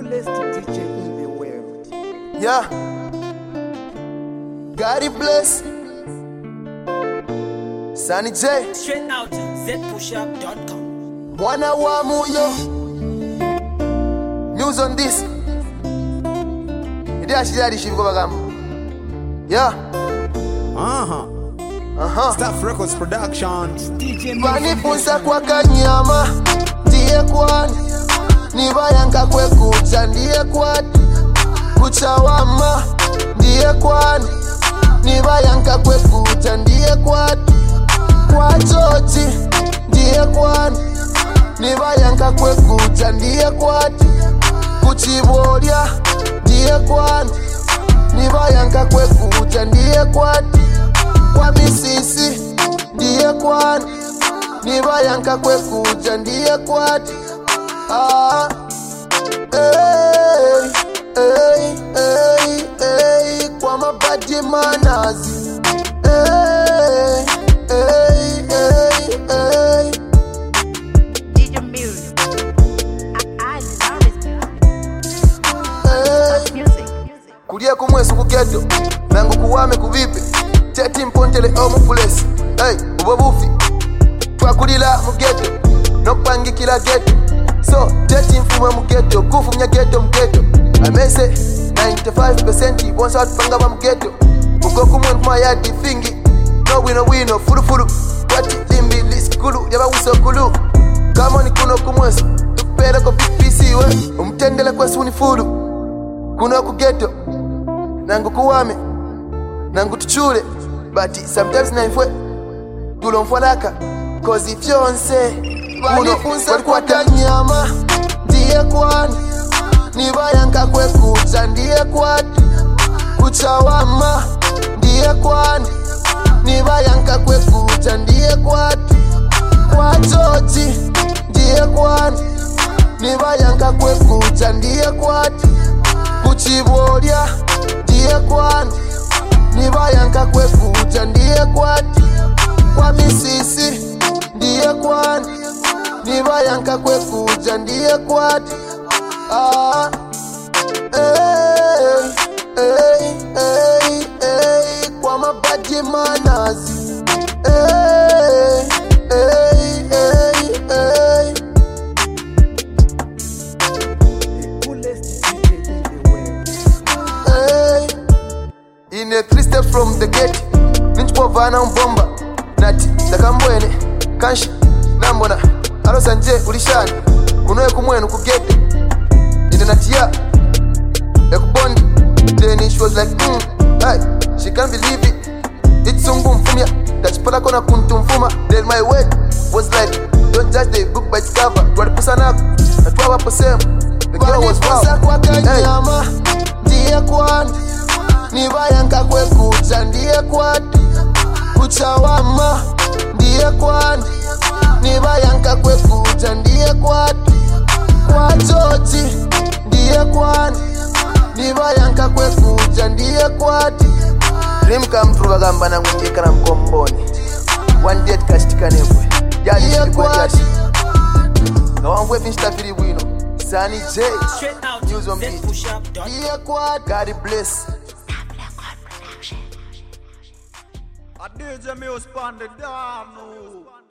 coolest DJ in the world. Yeah. God bless. Sunny J. Straight out zpushup.com. Mwana wa muyo. News on this. Ndi ashirari shibiko bagamba. Yeah. Uh-huh. Aha. Staff Records Production. DJ Vanifunza kwa kanyama. Ndiye kwani. Nibayanga kwe kucha ndiye kwani. Kuchawama. Ndiye kwani. Nibayanga kwe kucha ndiye kwani. Kwa chochi. Ndiye kwani. Nibayanga kwe kucha ndiye kwani. Kuchibolya. Ndiye kwani. Nibayanga kwe kucha ndiye kwani. Kwa misisi. Ndiye kwani nibayanka kwekuja ndiye kwati ah, hey, hey, hey, hey, kwa mabadi manazi hey, hey, hey, hey. DJ Music. I, I love his hey. music. music. kulye kumwesu kugeto nangu kuwame kuvipe teti mpontele omupulesi hey, ubwo bufi twakulila mugeto nokupangikila geto so teti mfumwe mugeto kufumya geto mugeto amese 95 bonsa watupanga ba mugeto uko kumwe nkuma yadi fingi no wino wino fulufulu kwati limbi lisikulu lyabawusokulu kamoni kuno kumwesu tukupeleko pipisiwe umutendele kwesu ni fulu kuno kugeto nangu kuwame nangu tuchule but sometimes naifwe tulomfwalaka kozi fyonse walikwata nyama ndiye kwani nibayanka kwekucha ndiye kwani kuchawama ndiye kwani nibayanka kwekucha ndiye kwani kwa chochi ndiye kwani nibayanka kwekucha ndiye kwani kuchibolya ndiye kwani nibayanka kwekucha ndiye kwani kwa misisi ndiye kwani nibayanka kwekuja ndiye kwani ah, hey, hey, hey, hey, kwa mabadi manazi hey, hey, hey, hey. The coolest DJ in the world. Hey, in a three steps from the gate ninchipovana mbomba nati ndakambwene kanshi nambona alosa nje ulishani kunoye kumwenu kugete ine natiya ekubondi then she was like mm, hey, she can't believe it itsungu mfumya tachipalako na kuntumfuma then my word was like don't judge the book by its cover twalipusanako na twawapo sehemu the girl was wow hey. ndiye kwani nibayanka kwekucha ndiye kwani kuchawama ndiye kwani nibayanka kwekucha ndiye kwani kwa chochi ndiye kwani nibayanka kwekucha ndiye kwani rimka mtu bagamba nangungikana mkomboni wandet kashitikanebwe yalishilikwajati nga wambwe vinshitafiri bwino sani j Straight out News on beat. zpushup.com. ndiye kwani god bless A DJ Muse Pandit Dano.